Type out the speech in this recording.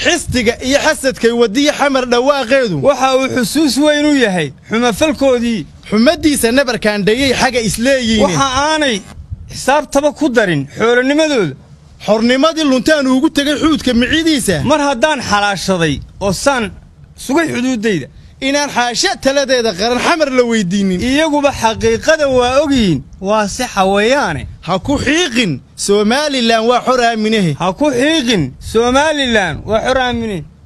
xisdiga iyo xasadkay wadiya xamar dhawaaqeedu waxa uu xusuus weyn u yahay xumafalkoodii xumaddiisa nabarkaandhayey xaga isleeyihiin waxa aanay xisaabtaba ku darin xoolonimadooda xornimadii luntaan uugu tegay xuudka micidiisa mar haddaan xalaashaday oo saan sugay xuduuddayda inaan xaashe taladeeda qaran xamar la weyddiinnin iyaguba xaqiiqada waa ogyihiin waa si xawayaane ha ku xiiqin somalilan waa xor aaminahe ha ku xiiqin somalilan waa xor aamine